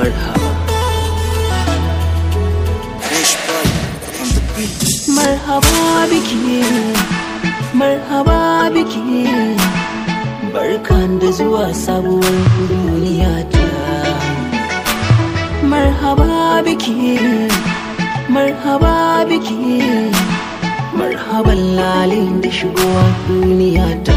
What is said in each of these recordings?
marhaba Fresh boy on the beat. marhaba biki marhaba biki barkan da zuwa sabuwar duniya ta marhaba biki marhaba biki marhaban lalin da shigowa duniya ta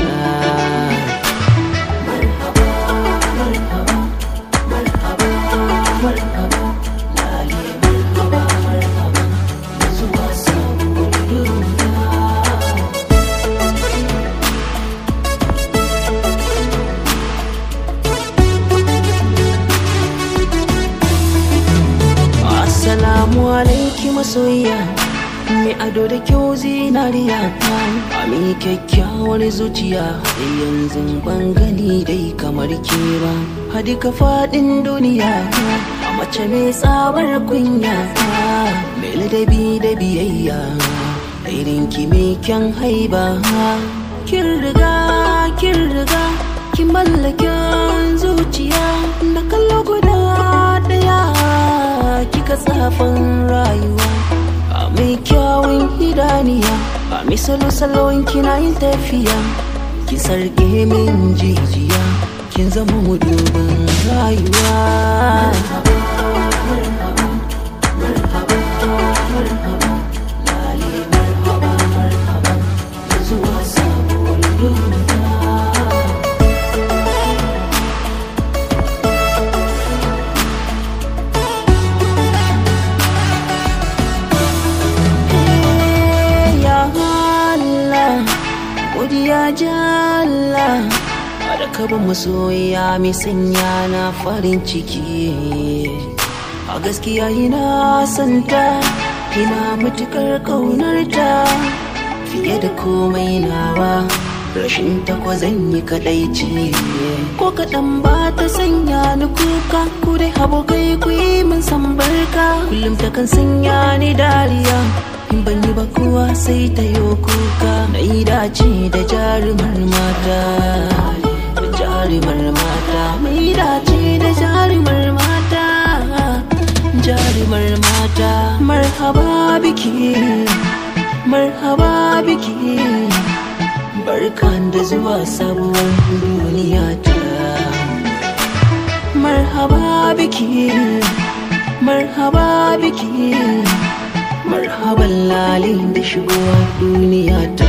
marhaba marhaba marhaba marhaba lale marhaba marhaba da zuwa sabuwar duniya Assalamu alaiki masoyiya Mai ado da kyau zinariya A mai kyakkyawar zuciya Yanzu ban gani dai kamar ke ba Hadi ka faɗin duniya A mace mai tsabar kunya Mai ladabi da biyayya Irin ki mai kyan haiba Kin riga, kin riga Kin mallakin zuciya Da kallo guda ɗaya kika tsafin rayuwa a mai kyawun idaniya a mai salo-salon kina yin tafiya ki sarge min jijiya kin zama mudubin rayuwa Lale marhaba, marhaba, da zuwa sabuwar duniya. ya Allah godiya jalla da ka ba masoya mai sanya na farin ciki a gaskiya ina santa ina matukar ƙaunarta fiye da komai nawa rashin takwa zan yi kadaici ko kaɗan ba ta sanya ni kuka ku dai abokai ku yi min san barka kullum ta kan sanya ni dariya in ban yi ba kowa sai ta yi kuka na yi dace da jarumar mata da jarumar mata mai dace da jarumar mata jarumar mata marhaba biki marhaba biki barkan da zuwa sabuwar duniya ta marhaba biki marhaba biki marhaban lalin da shigowa duniya ta